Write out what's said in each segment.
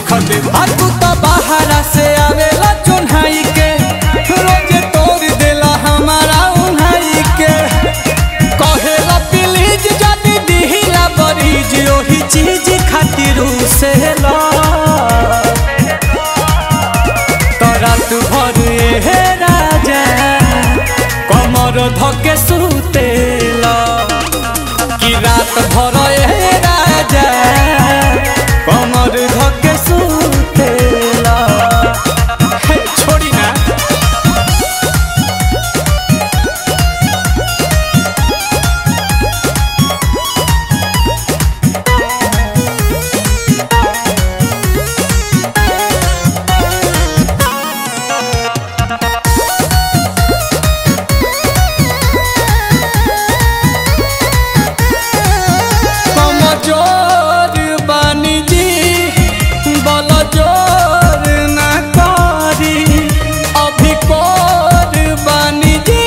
देखते आ तू तो बाहरा से आवेला चुन्हाई के रोज तोड़ देला हमारा उन्हाई के कहेला प्लीज जदी दिहिला बरीज ओही चीज खातिर से ला रात भर हे राजा कमर धके सुतेला कि रात भर हे राजा कमर धके सुतेला हे छोड़ी ना कमजोर बानी जी बल जोर ना करी अभी कोर बानी जी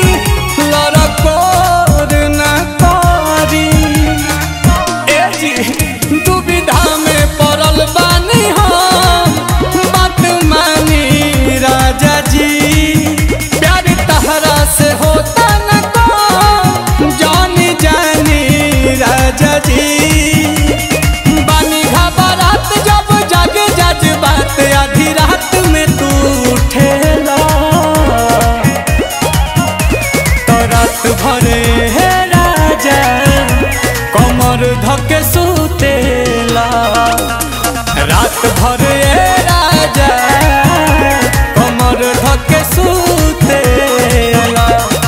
लड़कोर ना करी ए जी दुविधा में पड़ल बानी हम बात मानी राजा जी प्यार तहरा से होता न को जानी जानी राजा जी बानी घबरात जब जग जज बात आधी रात में तू उठेला तो रात भरे हे राजा कमर धके सुतेला रात भरे हे राजा कमर धके सुतेला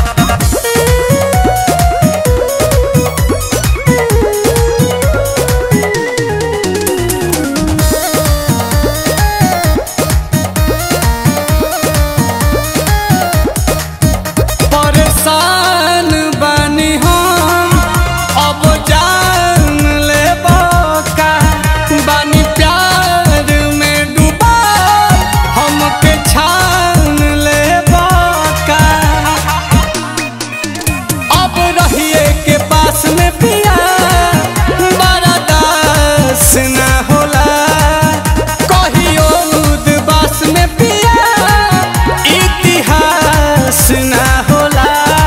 परेशान बानी हम अब जान ले का बानी प्यार में डूबा हमके छान ले का अब रहिए के पास में पिया बड़ा दास ना होला कहियो उदबास में पिया इतिहास ना होला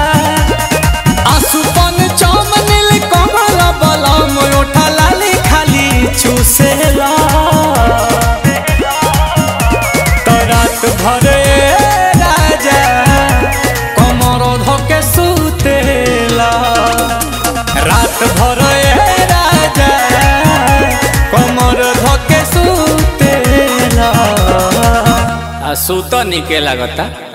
आसुपन चम नील कमल बलम ओठा लाली खाली चूसेला तो रात भरे राजा कमर धके सुतेला रात भरे राजा कमर धके सुतेला आ सूत निके लागता